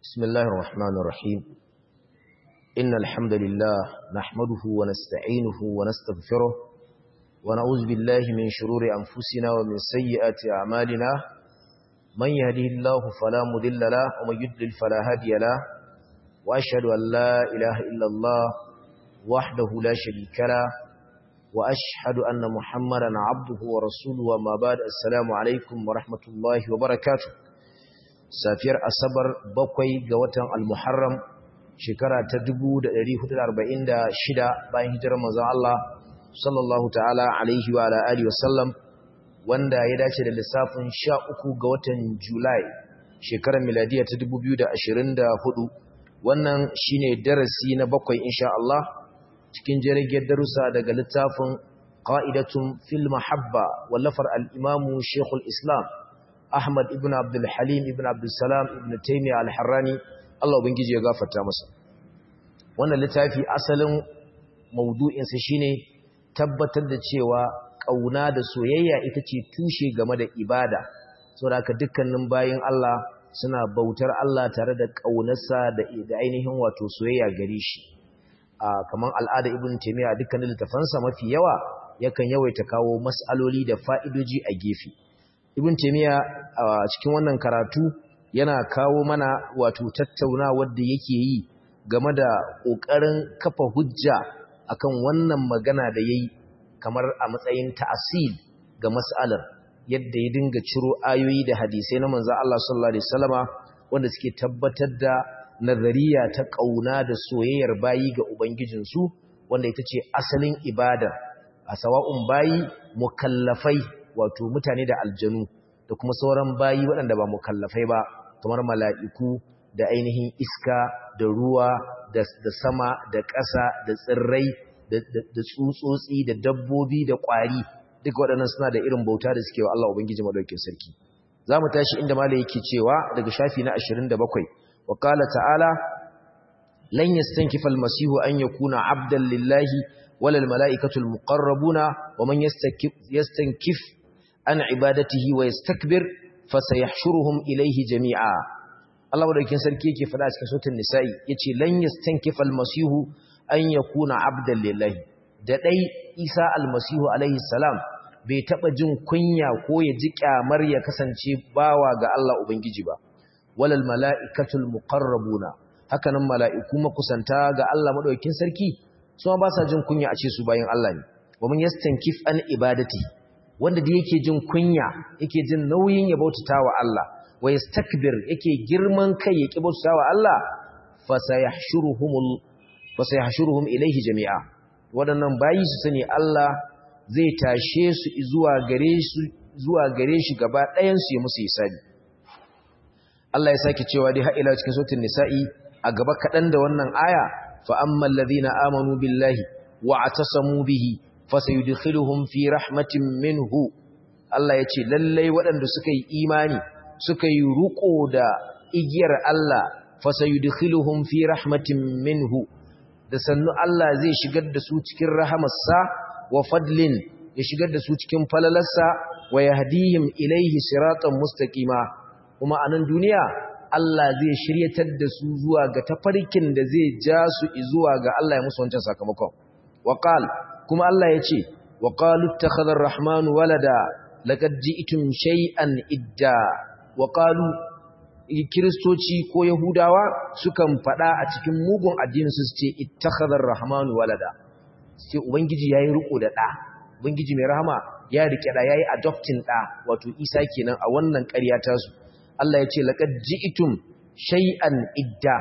بسم الله الرحمن الرحيم إن الحمد لله نحمده ونستعينه ونستغفره ونعوذ بالله من شرور أنفسنا ومن سيئات أعمالنا من يهده الله فلا مذل له ومن يضلل فلا هادي له وأشهد أن لا إله إلا الله وحده لا شريك له وأشهد أن محمدا عبده ورسوله وما بعد السلام عليكم ورحمة الله وبركاته safiyar asabar bakwai ga watan al-muharram shekara ta 1446 bayan hijirar manzon Allah sallallahu ta'ala alaihi wa ala alihi wasallam wanda ya dace da lissafin 13 ga watan Julai shekarar miladiya ta 2024 wannan shine darasi na bakwai insha Allah cikin jirgin darussa daga littafin qa'idatun fil mahabba wallafar al-imamu Sheikhul Islam Ahmad ibn Abdul Halim ibn Abdul Salam ibn Taymiyyah al-Harrani Allah ubangiji ya gafarta masa wannan littafi asalin maudu'in sa shine tabbatar da cewa kauna da soyayya ita ce tushe game da ibada saboda haka dukkanin bayin Allah suna bautar Allah tare da kaunarsa da ainihin wato soyayya gare shi a kaman al'ada ibn Taymiyyah dukkanin littafansa mafi yawa yakan yawaita kawo mas'aloli da fa'idoji a gefe ibn taymiya a cikin wannan karatu yana kawo mana wato tattaunawa da yake yi game da kokarin kafa hujja akan wannan magana da yayi kamar a matsayin ta'asil ga mas'alar yadda ya dinga ciro ayoyi da hadisai na manzo Allah sallallahu alaihi wasallama wanda suke tabbatar da nazariya ta kauna da soyayyar bayi ga ubangijinsu wanda ita ce asalin ibada a sawa'un bayi mukallafai wato mutane da aljanu da kuma sauran bayi waɗanda ba mukallafai ba kamar mala'iku da ainihin iska da ruwa da sama da ƙasa da tsirrai da tsutsotsi da dabbobi da ƙwari duka waɗannan suna da irin bauta da suke wa Allah Ubangiji Madaukin Sarki za mu tashi inda malai yake cewa daga shafi na 27 wa qala ta'ala lan yastankifa al-masihu an yakuna 'abdan lillahi wala al-mala'ikatu al-muqarrabuna wa man yastankif an ibadatihi wa yastakbir fasayahshuruhum ilayhi jami'a Allah madaukakin sarki yake fada cikin suratul nisa'i yace lan yastankifa al-masihu an yakuna 'abdan lillahi da dai Isa al-masihu alayhi salam bai taba jin kunya ko ya ji kyamar ya kasance bawa ga Allah ubangiji ba walal mala'ikatul muqarrabuna hakanan mala'iku makusanta ga Allah madaukakin sarki su ba sa jin kunya a ce su bayan Allah ne wa man yastankif an ibadati wanda da yake jin kunya yake jin nauyin ya bautata wa Allah wa yastakbir yake girman kai yake bautata wa Allah fasayahshuruhumul fasayahshuruhum ilayhi jami'a wadannan bayi su sani Allah zai tashe su zuwa gare su zuwa gare shi gaba ɗayan su ya musu hisabi Allah ya sake cewa dai har ila cikin suratul nisa'i a gaba kadan da wannan aya fa ammal ladina amanu billahi wa atasamu bihi fasayudkhiluhum fi rahmatin minhu Allah yace lallai waɗanda suka yi imani suka yi ruko da igiyar Allah fasayudkhiluhum fi rahmatin minhu da sannu Allah zai shigar da su cikin rahamarsa wa fadlin ya shigar da su cikin falalarsa wa yahdihim ilaihi siratan mustaqima kuma a nan duniya Allah zai shiryatar da su zuwa ga tafarkin da zai ja su zuwa ga Allah ya musu wancan sakamakon wa qala kuma Allah ya ce wa qalu ittakhadha ar-rahmanu walada laqad ji'tum shay'an idda wa qalu kristoci ko yahudawa sukan fada a cikin mugun addinin su ce ittakhadha ar-rahmanu walada sai ubangiji yayi riko da da ubangiji mai rahama ya rike da yayi adopting da wato Isa kenan a wannan ƙarya ta su Allah ya ce laqad ji'tum shay'an idda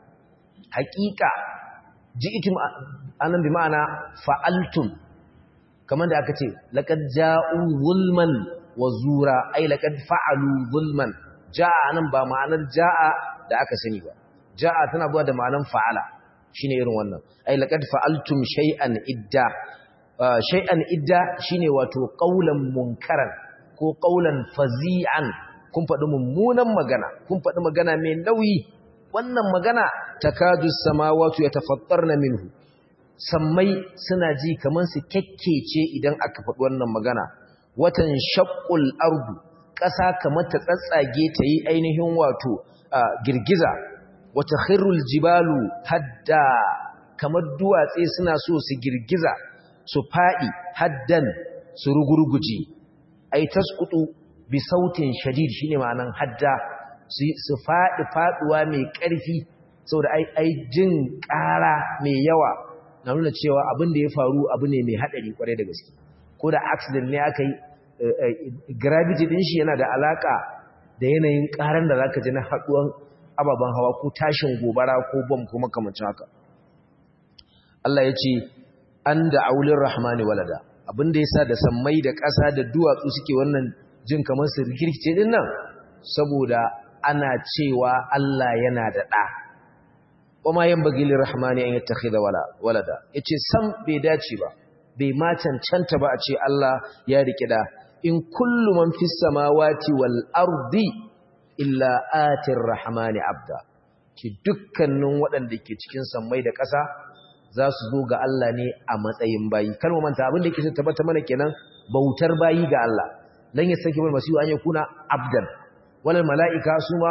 haqiqa ji'tum anan bi ma'ana fa'altum kamar da aka ce laqad ja'u zulman wa zura ai laqad fa'alu zulman ja'a anan ba ma'anar ja'a da aka sani ba ja'a tana zuwa da ma'anar fa'ala shine irin wannan ai laqad fa'altum shay'an idda shay'an idda shine wato qaulan munkaran ko qaulan fazi'an kun faɗi mummunan magana kun faɗi magana mai nauyi wannan magana takadu samawati yatafattarna minhu sammai suna ji kamar su kekkece idan aka faɗi wannan magana watan shaqqul ardu ƙasa kamar ta tsatsage ta yi ainihin wato girgiza wata khirrul jibalu hadda kamar duwatse suna so su girgiza su faɗi haddan su rugurguji ai tasqutu bi sautin shadid shine ma'anan hadda su faɗi faɗuwa mai ƙarfi saboda ai ai jin ƙara mai yawa na nuna cewa abin da ya faru abu ne mai haɗari kwarai da gaske ko da accident ne aka yi gravity din shi yana da alaka da yanayin ƙaran da zaka ji na haɗuwan ababen hawa ko tashin gobara ko bom ko makamancin haka Allah ya ce an da aulin rahmani walada abin da yasa da sammai da ƙasa da duwatsu suke wannan jin kamar su rikirkice din nan saboda ana cewa Allah yana da ɗa kuma yan bagili rahmani an yattakhidha wala walada yace sam bai dace ba bai ma cancanta ba a ce Allah ya rike da in kullu man fis samawati wal ardi illa atir rahmani abda ki dukkanin waɗanda ke cikin sammai da ƙasa za su zo ga Allah ne a matsayin bayi kar mu manta abin da yake tabbata mana kenan bautar bayi ga Allah lan yasaki wal masihu an yakuna abdan wal malaika su ma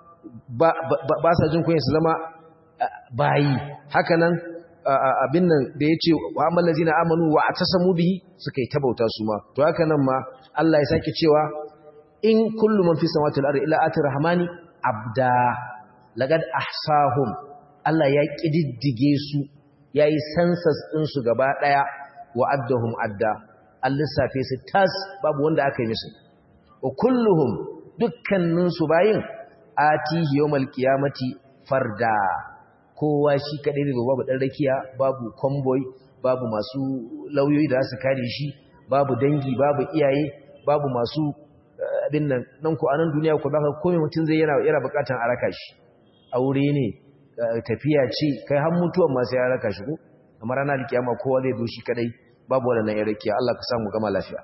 ba sa jin kunya su zama bayi haka nan abin nan da ya ce wa amal lazina amanu wa atasamu bihi suka yi tabauta su ma to haka nan ma Allah ya sake cewa in kullu man fi samawati wal ardi illa ati rahmani abda laqad ahsahum Allah ya kididdige su yayi census din su gaba daya wa addahum adda Allah safe su tas babu wanda aka yi musu wa kulluhum dukkanin su bayin atihi yawmal qiyamati farda kowa shi kaɗai ne babu ɗan rakiya babu convoy babu masu lauyoyi da su kare shi babu dangi babu iyaye babu masu abin nan nan ko anan duniya ko baka komai mutum zai yana yana bukatan a raka shi aure ne tafiya ce kai har mutuwan ma sai ya raka shi ko amma ranar kiyama kowa zai zo shi kadai babu wannan yan rakiya Allah ka samu gama lafiya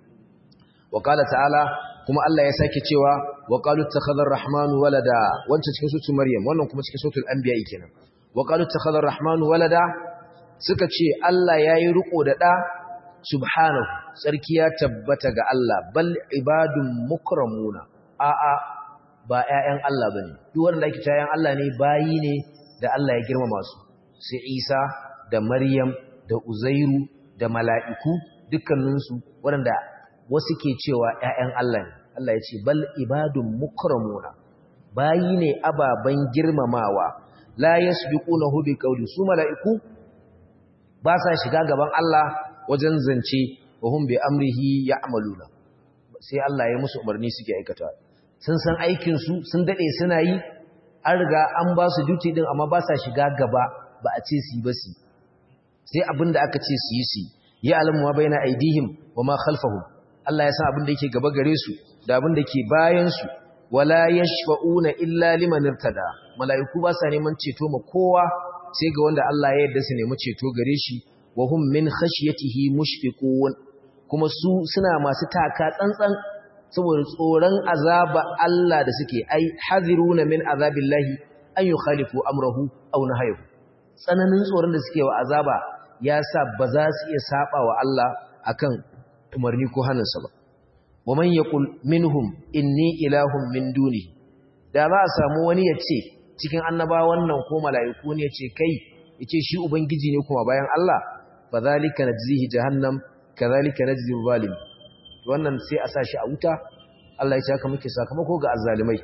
wa qala ta'ala kuma Allah ya sake cewa wa qalu takhadha ar-rahmanu walada wancan cikin suratul maryam wannan kuma cikin suratul anbiya kenan wa qalu takhadha ar-rahmanu walada suka ce Allah yayi riko da da subhanahu sarki ya tabbata ga Allah bal ibadun mukramuna a a ba ƴaƴan Allah bane duk wanda yake ƴaƴan Allah ne bayi ne da Allah ya girmama su sai Isa da Maryam da Uzairu da mala'iku dukkaninsu waɗanda wasu ke cewa ‘ya'yan Allah ne, Allah ya ce, Bal ibadun mukramuna, bayi ne ababen girmamawa, la ya su bi ƙuna hudu ƙauli, su mala'iku ba sa shiga gaban Allah wajen zance, wa hun bai amrihi ya amaluna, sai Allah ya musu umarni suke aikata. Sun san aikinsu, sun daɗe suna yi, an riga an ba su duty ɗin amma ba sa shiga gaba ba a ce su yi ba su. Sai abin da aka ce su yi su yi, ya alamu ma bai na aidihim wa ma khalfahum. Allah ya san abin da yake gaba gare su da abin da ke bayan su wala yashfa'una illa liman irtada malaiku ba sa neman ceto ma kowa sai ga wanda Allah ya yarda su nemi ceto gare shi wa hum min khashyatihi mushfiqun kuma su suna masu taka tsantsan saboda tsoron azaba Allah da suke ai haziruna min azabillahi an yukhalifu amrahu aw nahyahu tsananin tsoron da suke wa azaba ya sa ba za su iya saba wa Allah akan umarni ko hannunsa ba wa man yaqul minhum inni ilahun min duni da za a samu wani ya ce cikin annabawan nan ko mala'iku ne ya ce kai yace shi ubangiji ne kuma bayan Allah fa zalika najzihi jahannam kadhalika najzi zalim wannan sai a sa shi a wuta Allah ya ce haka muke sakamako ga azzalimai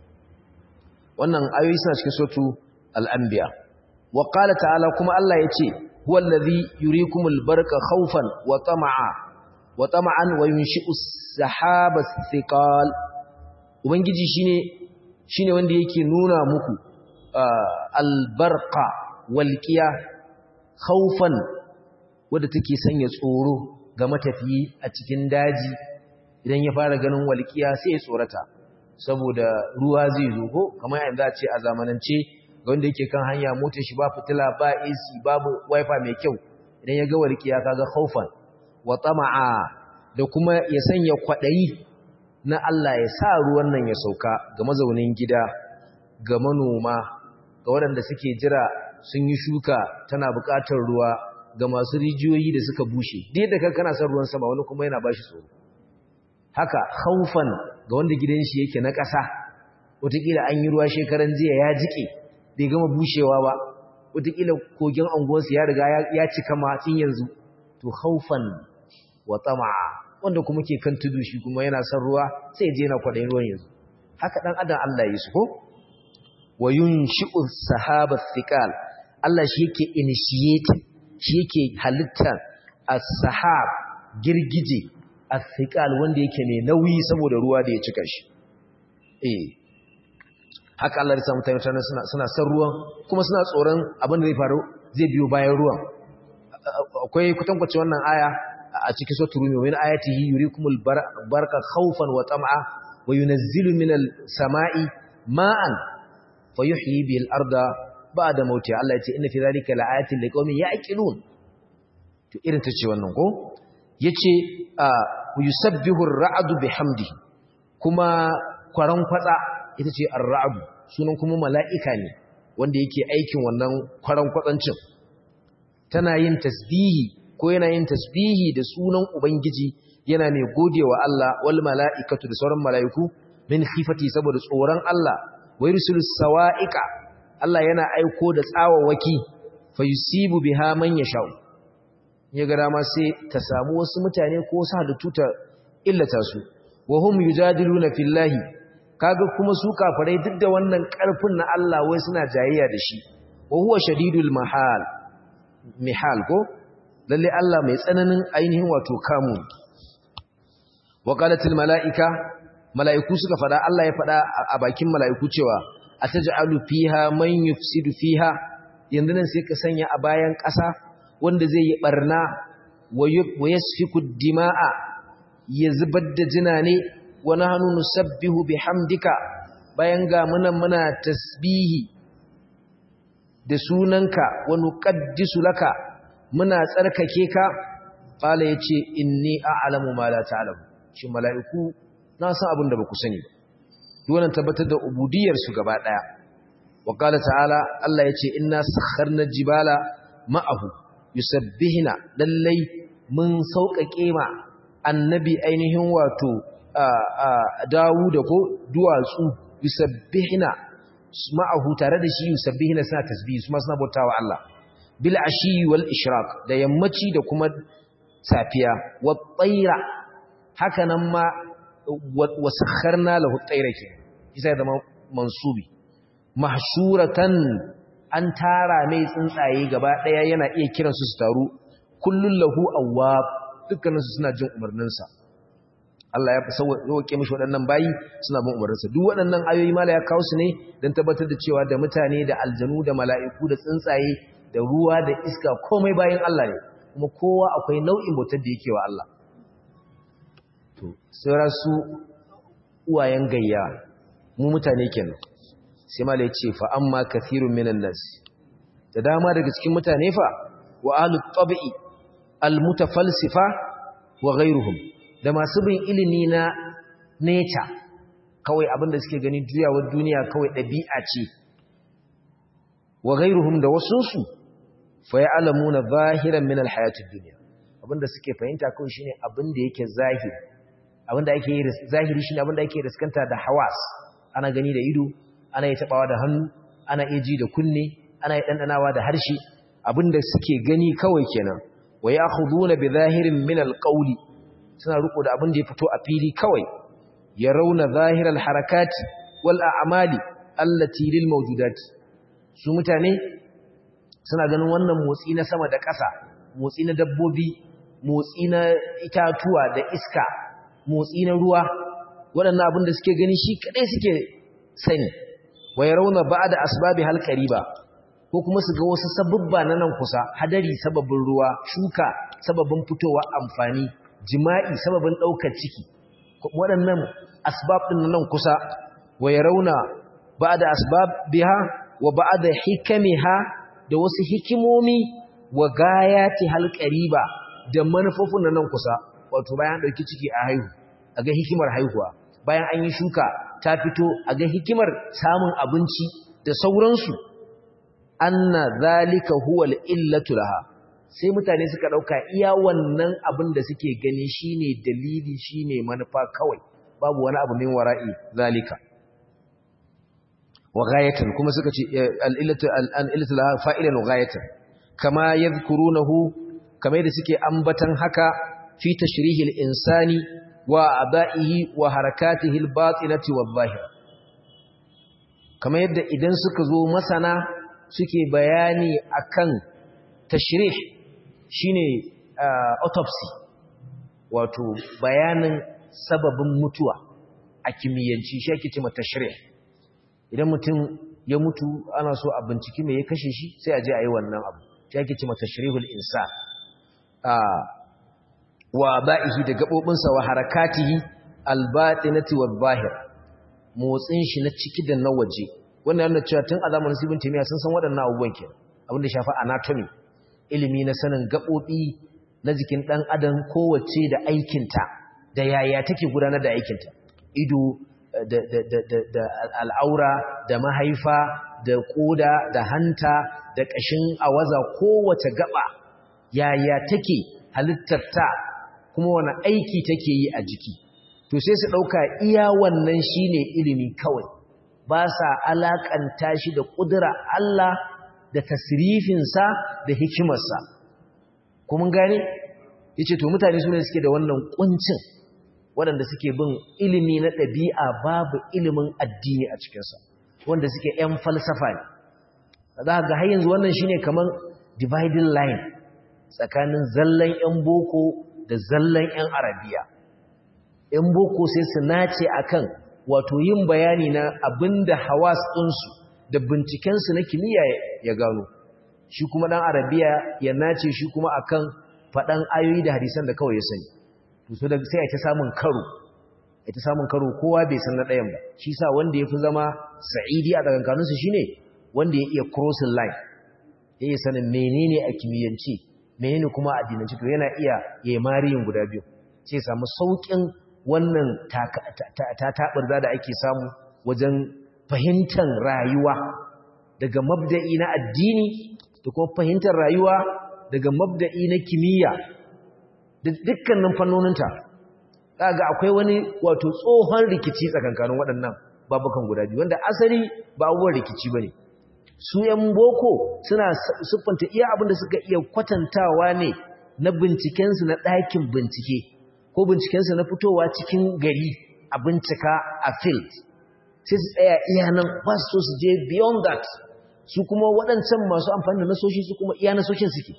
wannan ayoyi suna cikin suratu al-anbiya wa qala ta'ala kuma Allah ya ce huwa allazi yurikumul barqa khawfan wa tama'a wa tama'an wa yunshi'u sahaba thiqal ubangiji shine shine wanda yake nuna muku albarqa walqiya khawfan wanda take sanya tsoro ga matafiyi a cikin daji idan ya fara ganin walqiya sai ya tsorata saboda ruwa zai zo ko kamar yanda a ce a zamanance ga wanda yake kan hanya motar shi ba fitila ba AC babu wifi mai kyau idan ya ga walqiya kaga khawfan wa tama'a da kuma ya sanya kwaɗayi na Allah ya sa ruwan nan ya sauka ga mazaunin gida ga manoma ga waɗanda suke jira sun yi shuka tana buƙatar ruwa ga masu rijiyoyi da suka bushe dai da kan kana son ruwan sama wani kuma yana bashi tsoro haka haufan ga wanda gidan shi yake na ƙasa wataƙila an yi ruwa shekaran jiya ya jike bai gama bushewa ba wataƙila kogin anguwarsu ya riga ya cika matsin yanzu to haufan wa tama'a wanda kuma ke kan tudu shi kuma yana son ruwa sai je na kwaɗayin ruwan yanzu haka ɗan adam Allah ya su ko wa yunshi'u sahaba thiqal Allah shi yake initiate shi yake halitta as-sahab girgije as-thiqal wanda yake mai nauyi saboda ruwa da ya cika shi eh haka Allah ya samu mutane suna suna san ruwan kuma suna tsoron abin da zai faru zai biyo bayan ruwan akwai kwatankwace wannan aya a cikin suratul rum min ayatihi yurikumul barqa khawfan wa tam'a wa yunazzilu minal sama'i ma'an fayuhyi bil arda ba'da mawtiha Allah ya ce inna fi dhalika la'ayatin liqaumin ya'qilun to irin tace wannan ko yace yusabbihu ar-ra'du bihamdihi kuma kwaran kwatsa ita ce ar-ra'du sunan kuma mala'ika ne wanda yake aikin wannan kwaran kwatsancin tana yin tasbihi ko yana yin tasbihi da sunan ubangiji yana mai godewa Allah wal mala'ikatu da sauran mala'iku min khifati saboda tsoron Allah wa yursilu sawa'iqa Allah yana aiko da tsawawaki fa yusibu biha man yasha ya ga dama sai ta samu wasu mutane ko wasu halittu ta illata su wa hum yujadiluna fillahi kaga kuma su kafirai duk da wannan karfin na Allah wai suna jayayya da shi wa huwa shadidul mahal mihal ko lalle Allah mai tsananin ainihin wato kamu wa qalatil malaika malaiku suka fada Allah ya fada a bakin malaiku cewa ataj'alu fiha man yufsidu fiha yanzu nan sai ka sanya a bayan ƙasa wanda zai yi barna wa yasfiku dima'a ya zubar da jina ne wa nahnu nusabbihu bihamdika bayan ga munan muna tasbihi da sunanka wa nuqaddisu laka muna tsarkake ka qala yace inni a'lamu ma la ta'lamu shi mala'iku na san abin da baku sani duk wannan tabbatar da ubudiyar su gaba daya wa qala ta'ala Allah yace inna sakharna jibala ma'ahu yusabbihuna lallai mun sauƙaƙe ma annabi ainihin wato Dawuda ko duwatsu yusabbihuna ma'ahu tare da shi yusabbihuna suna tasbihi su ma suna bautawa Allah bil ashi wal ishraq da yammaci da kuma safiya wa tsaira haka nan ma wa sakharna lahu tsaira ke isa zama mansubi mahshuratan an tara mai tsuntsaye gaba daya yana iya kiran su su taru kullun lahu awwab dukkanin su suna jin umarninsa Allah ya sauke mishi waɗannan bayi suna bin umarninsa duk waɗannan ayoyi mala ya kawo su ne don tabbatar da cewa da mutane da aljanu da mala'iku da tsuntsaye da ruwa da iska komai bayan Allah ne kuma kowa akwai nau'in bautar da yake wa Allah to sai su uwayen gayya mu mutane kenan sai mala ya ce fa amma kathirun minan nas da dama daga cikin mutane fa wa ahlut tabi'i almutafalsifa wa ghayruhum da masu bin ilimi na nature kawai abinda suke gani juyawar duniya kawai ɗabi'a ce wa ghayruhum da wasunsu fa ya'lamuna zahiran min alhayatid dunya abinda suke fahimta kawai shine abinda yake zahiri abinda ake yi zahiri shine abinda ake riskanta da hawas ana gani da ido ana yi tabawa da hannu ana iya ji da kunne ana yi dandanawa da harshe abinda suke gani kawai kenan wa ya'khuduna bi zahirin min alqawli suna riko da abinda ya fito a fili kawai yarawna zahiral harakati wal a'mali allati lil mawjudati su mutane suna ganin wannan motsi na sama da ƙasa motsi na dabbobi motsi na itatuwa da iska motsi na ruwa waɗannan abin da suke gani shi kaɗai suke sani wa ya rauna ba da asbabi halkari ba ko kuma su ga wasu sababba na nan kusa hadari sababin ruwa shuka sababin fitowa amfani jima'i sababin ɗaukar ciki waɗannan asbab ɗin nan kusa wa ya rauna ba da asbabiha wa ba da hikamiha da wasu hikimomi wa gayati halqariba da manufofin nan kusa wato bayan dauki ciki a haihu a ga hikimar haihuwa bayan an yi shuka ta fito a ga hikimar samun abinci da sauransu anna zalika huwa illatu laha sai mutane suka dauka iya wannan abin da suke gani shine dalili shine manufa kawai babu wani abu min wara'i zalika wa ghayatan kuma suka ce al-illatu al-illatu la fa'ilan wa ghayatan kama yadhkurunahu kama yadda suke ambatan haka fi tashrihi al-insani wa aba'ihi wa harakatihi al-batinati wadh-dhahira kama yadda idan suka zo masana suke bayani akan tashrih shine autopsy wato bayanin sababin mutuwa a kimiyyanci shi ake ce tashrih idan mutum ya mutu ana so a binciki me ya kashe shi sai a je a yi wannan abu shi ake ce tashrihul insan wa ba'ihi da gabobinsa wa harakatihi albatinati wal zahir motsin shi na ciki da na waje wannan yana cewa tun a zamanin sibin timiya sun san waɗannan abubuwan ke abinda shafi anatomy ilimi na sanin gaɓoɓi na jikin ɗan adam kowace da aikinta da yaya take gudanar da aikinta ido da al'aura da mahaifa da ƙoda da hanta da ƙashin awaza kowace gaba yaya take halittarta kuma wani aiki take yi a jiki to sai su ɗauka iya wannan shine ilimi kawai ba sa alaƙanta shi da ƙudura Allah da tasirifinsa da hikimarsa kuma gane ya ce to mutane su ne suke da wannan ƙuncin waɗanda suke bin ilimi na ɗabi'a babu ilimin addini a cikinsa wanda suke ‘yan falsafa ne za ga har yanzu wannan shine kamar dividing line tsakanin zallan ‘yan boko da zallan ‘yan arabiya ‘yan boko sai su nace akan wato yin bayani na abin da hawas ɗinsu da bincikensu na kimiyya ya gano shi kuma ɗan arabiya ya nace shi kuma akan faɗan ayoyi da hadisan da kawai ya sani to da sai ta samun karo ta samun karo kowa bai san na ɗayan ba shi sa wanda ya fi zama sa'idi a tsakankaninsu shi ne wanda ya iya crossing line ya iya sanin menene a kimiyyance menene kuma a dinance to yana iya ya mariyin guda biyu sai samu sauƙin wannan tataɓarza da ake samu wajen fahimtar rayuwa daga mabda'i na addini da kuma fahimtar rayuwa daga mabda'i na kimiyya da dukkanin fannoninta kaga akwai wani wato tsohon rikici tsakankanin waɗannan babukan guda biyu wanda asali ba abubuwan rikici ba ne su ‘yan boko suna siffanta iya abin da suka iya kwatantawa ne na bincikensu na ɗakin bincike ko bincikensu na fitowa cikin gari a bincika a field sai su tsaya iya nan ba su so su je beyond that su kuma waɗancan masu amfani da nasoshi su kuma iya nasoshin suke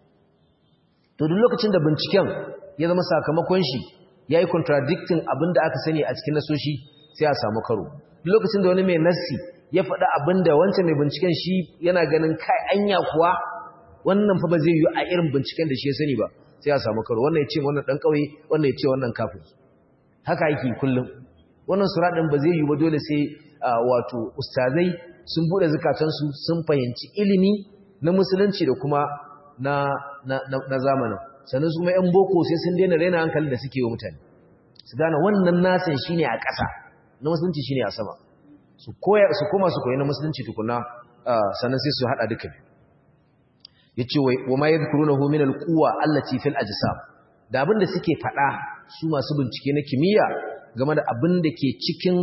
to duk lokacin da binciken ya zama sakamakon shi ya yi contradicting abin da aka sani a cikin nasoshi sai a samu karo duk lokacin da wani mai nassi ya faɗi abin da wancan mai binciken shi yana ganin kai anya kuwa wannan fa ba zai yi a irin binciken da shi ya sani ba sai a samu karo wannan ya ce wannan ɗan ƙauye wannan ya ce wannan kafin haka yake kullum wannan sura ɗin ba zai yi ba dole sai wato ustazai sun buɗe zukatansu sun fahimci ilimi na musulunci da kuma na, na, zamanin sannan su ma 'yan boko sai sun daina raina hankali da suke yi mutane su gane wannan nasin shine a ƙasa na musulunci shine a sama su koma su koyi na musulunci tukuna sannan sai su haɗa duka ya ce wa ma ya zukuru na hominal kuwa allaci fil ajisam da abin da suke faɗa su masu bincike na kimiyya game da abin da ke cikin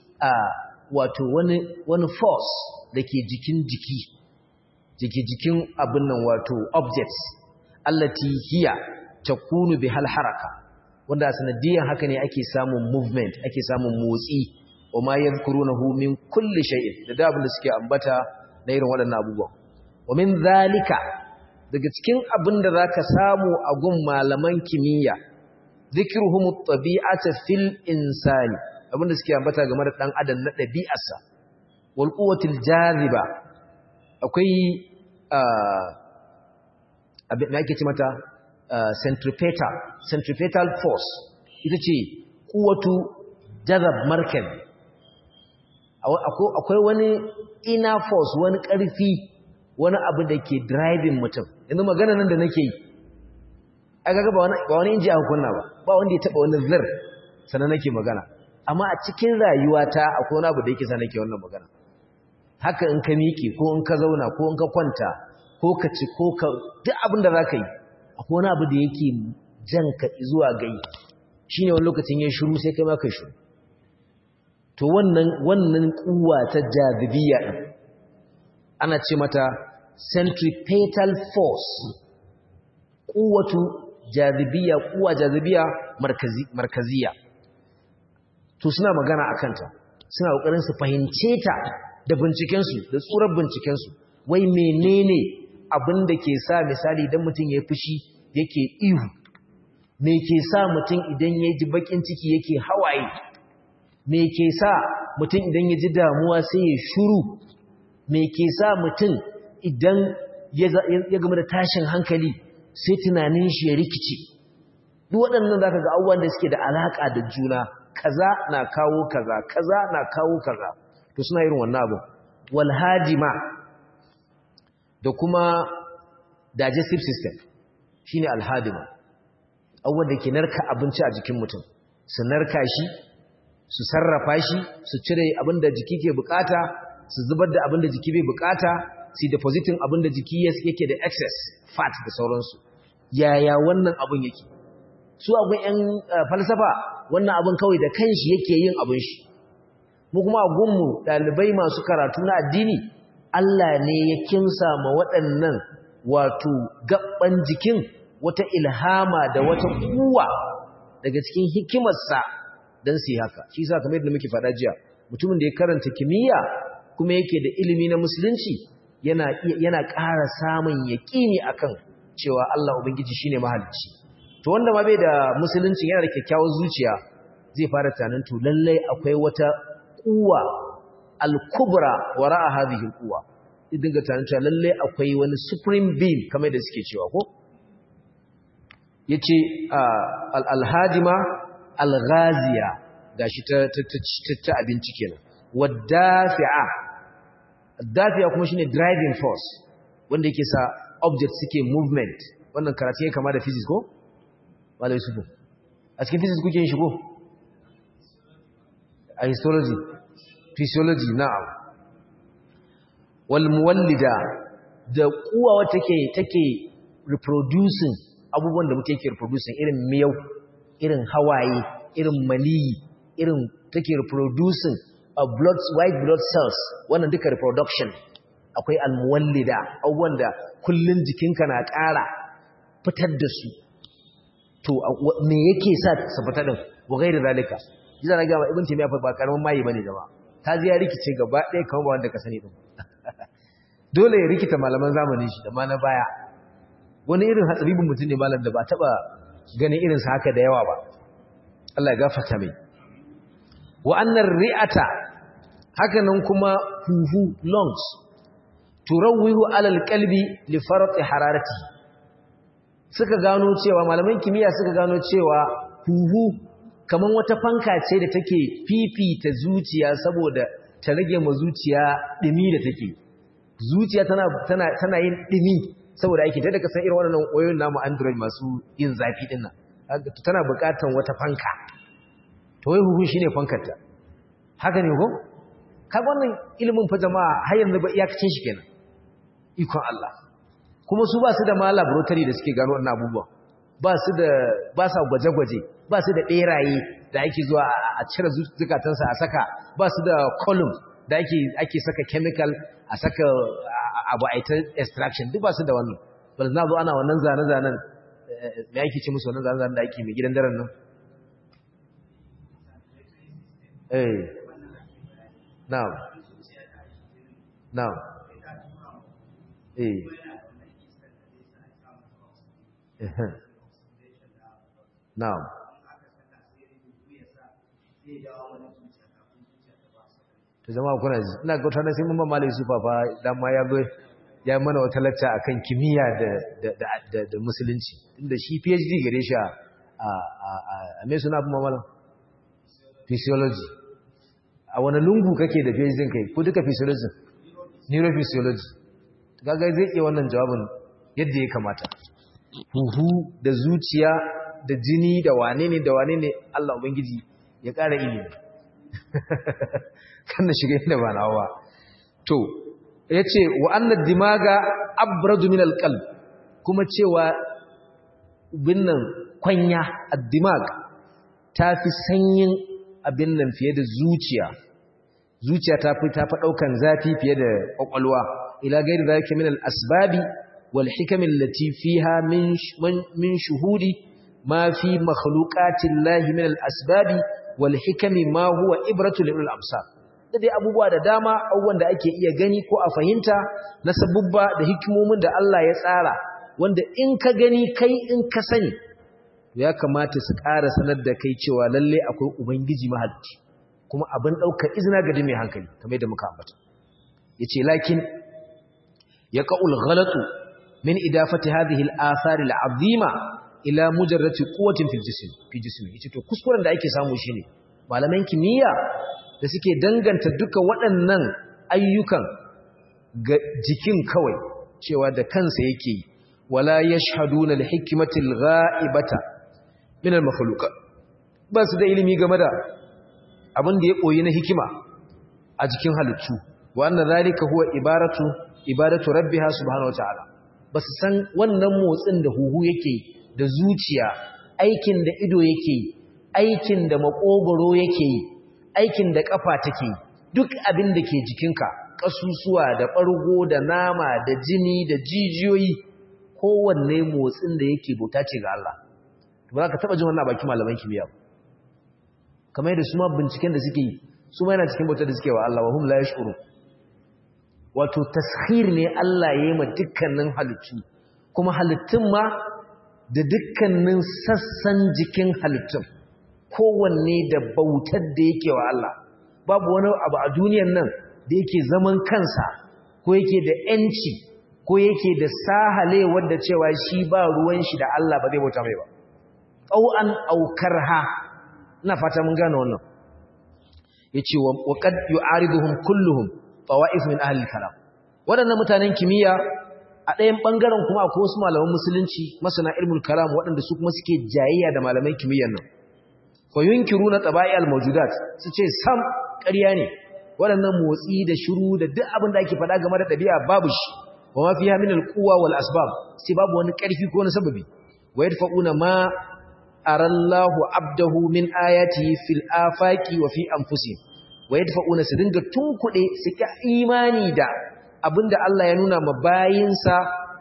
wato wani force da ke jikin jiki jiki jikin abin nan wato objects allati hiya takunu bihal haraka wanda sanadiyan haka ne ake samun movement ake samun motsi wa ma yadhkurunahu min kulli shay'in da dabin da suke ambata na irin waɗannan abubuwan wa min zalika daga cikin abin da zaka samu a gun malaman kimiyya zikruhum at-tabi'ata fil insani abin da suke ambata game da dan adam na ɗabi'arsa wal quwwatil jaziba akwai abin da ake ce mata centripetal centripetal force ita ce kuwatu jazab markel akwai wani inner force wani ƙarfi wani abu da ke driving mutum yanzu magana nan da nake yi aka ga ba wani inji a hukunna ba ba wanda ya taba wani zir sannan nake magana amma a cikin rayuwata akwai wani abu da yake sa nake wannan magana haka in ka miƙe ko in ka zauna ko in ka kwanta ko ka ci ko ka duk abin da za ka yi akwai wani abu da yake jan ka zuwa gai shi ne wani lokacin ya shiru sai kai ma kai shiru to wannan wannan kuwa ta jazibiyya din ana ce mata centripetal force kuwatu jazibiyya kuwa jazibiyya markazi markaziya to suna magana akan ta suna kokarin su fahimce ta da binciken su da tsurar binciken su wai menene abin da ke sa misali idan mutum ya fushi yake ihu me ke sa mutum idan ya ji bakin ciki yake hawaye me ke sa mutum idan ya ji damuwa sai ya shuru me ke sa mutum idan ya gama da tashin hankali sai tunanin shi ya rikici duk waɗannan zaka ga abubuwan da suke da alaka da juna kaza na kawo kaza kaza na kawo kaza to suna irin wannan abu wal hajima da kuma digestive system shine al hadima abubuwan da ke narka abinci a jikin mutum su narka shi su sarrafa shi su cire abin da jiki ke bukata su zubar da abin da jiki bai bukata su depositin abin da jiki yake da excess fat da sauransu yaya wannan abin yake su abin yan falsafa wannan abin kawai da kanshi yake yin abin shi mu kuma a gunmu ɗalibai masu karatu na addini Allah ne ya kimsa ma waɗannan wato gaban jikin wata ilhama da wata kuwa daga cikin hikimarsa don su yi haka shi sa kamar yadda muke faɗa jiya mutumin da ya karanta kimiyya kuma yake da ilimi na musulunci yana yana ƙara samun yaƙini akan cewa Allah ubangiji shine mahalicci to wanda ma bai da musulunci yana da kyakkyawar zuciya zai fara tunanin to lallai akwai wata kuwa al-kubra wara'a hadhihi al-quwa idan ga tunanin cewa lallai akwai wani supreme being kamar da suke cewa ko yace al-hadima al-ghaziya gashi ta ta abinci kenan wadafi'a dafi'a kuma shine driving force wanda yake sa object suke movement wannan karatu yake kama da physics ko malai su a cikin physics kuke yin shi ko a histology physiology na'am wal muwallida da kuwa wata take take reproducing abubuwan da muke yake reproducing irin miyau irin hawaye irin maniyi irin take reproducing a blood white blood cells wannan duka reproduction akwai almuwallida abubuwan da kullun jikinka na ƙara fitar da su to me yake sa su fita din wa gairi zalika jiza na gaba ibn taymiya ba karamin mayi bane jama'a ta ji ya rikice gaba ɗaya kamar ba wanda ka sani din dole ya rikita malaman zamanin shi da ma na baya wani irin hatsaribin mutum ne malam da ba taba ganin irin sa haka da yawa ba Allah ya gafarta mai wa annar ri'ata haka nan kuma huhu lungs turawwihu alal qalbi li farati hararati suka gano cewa malaman kimiyya suka gano cewa huhu kaman wata fanka ce da take fifita zuciya saboda ta rage ma zuciya dimi da take zuciya tana tana tana yin dimi saboda aiki ta daga san irin wannan wayoyin namu android masu yin zafi din nan tana buƙatar wata fanka to wai huhu shine fankar ta haka ne ko kaga wannan ilimin fa jama'a har yanzu ba iyakacin shi kenan ikon Allah kuma su ba su da ma laboratory da suke gano wannan abubuwa ba su da ba sa gwaje-gwaje ba su da beraye da ake zuwa a cire zukatansa a saka ba su da column da ake ake saka chemical a saka abu a ita extraction duk ba su da wannan bal na zo ana wannan zane-zanen me ake ce musu wannan zane-zanen da ake mai gidan daren nan eh na'am na'am eh na'am to jama'a kuna ji ina ga tana sai mun ba malai su fa dan ma ya zo ya mana wata lacca akan kimiyya da da da da musulunci inda shi PhD gare shi a a me suna kuma malam physiology a wani lungu kake da PhD kai ko duka physiology neurophysiology kaga zai iya wannan jawabin yadda ya kamata huhu da zuciya da jini da wane ne da wane ne Allah ubangiji ya ƙara ilimi kan shiga inda ba nawa to yace wa anna dimaga abradu min alqalb kuma cewa binnan kwanya ad-dimag tafi sanyin abin nan fiye da zuciya zuciya ta fi ta fi daukan zafi fiye da kwakwalwa ila gairi zalika min al-asbabi wal hikam allati fiha min min shuhudi ma fi makhluqati llahi min al-asbabi wal hikami ma huwa ibratu lil absar da dai abubuwa da dama abubuwan da ake iya gani ko a fahimta na sabubba da hikimomin da Allah ya tsara wanda in ka gani kai in ka sani ya kamata su ƙara sanar da kai cewa lalle akwai ubangiji mahalicci kuma abin ɗaukar izina ga mai hankali kamar da muka ambata yace lakin yaqul ghalatu min idafati hadhihi al-athar al-azima ila mujarrati quwwatin fil jism fi jismi yace to kuskuren da ake samu shine malaman kimiyya da suke danganta duka waɗannan ayyukan ga jikin kawai cewa da kansa yake yi wala yashhaduna al-hikmati al-ghaibata min al-makhluqat ba su da ilimi game da abin da ya koyi na hikima a jikin halittu wa anna zalika huwa ibaratu ibadatu rabbiha subhanahu wataala basu san wannan motsin da huhu yake da zuciya aikin da ido yake aikin da makogoro yake aikin da kafa take duk abin da ke jikinka kasusuwa da bargo da nama da jini da jijiyoyi kowanne motsin da yake bauta ce ga Allah ba za ka taba jin wannan baki malaman kimiyya kamar yadda su ma binciken da suke yi su ma yana cikin bautar da suke wa Allah wa hum la yashkuru wato taskhir ne Allah ya yi ma dukkanin halittu kuma halittun ma da dukkanin sassan jikin halittun kowanne da bautar da yake wa Allah babu wani abu a duniyan nan da yake zaman kansa ko yake da yanci ko yake da sahale wadda cewa shi ba ruwan shi da Allah ba zai bauta mai ba ƙau'an aukarha ina fata mun gane wannan yace wa qad yu'ariduhum kulluhum tawa'if min ahli kalam waɗannan mutanen kimiyya a ɗayan ɓangaren kuma akwai wasu malaman musulunci masana ilmul kalam waɗanda su kuma suke jayayya da malaman kimiyyar nan fa yunkiruna taba'i al-mawjudat su ce sam ƙarya ne waɗannan motsi da shiru da duk abin da ake faɗa game da ɗabi'a babu shi wa ma fiha min al-quwwa wal asbab sai babu wani ƙarfi ko wani sababi wa yadfa'una ma arallahu abdahu min ayatihi fil afaqi wa fi anfusihim wa yadfa'una su dinga tunkuɗe su ka imani da abinda Allah ya nuna ma bayinsa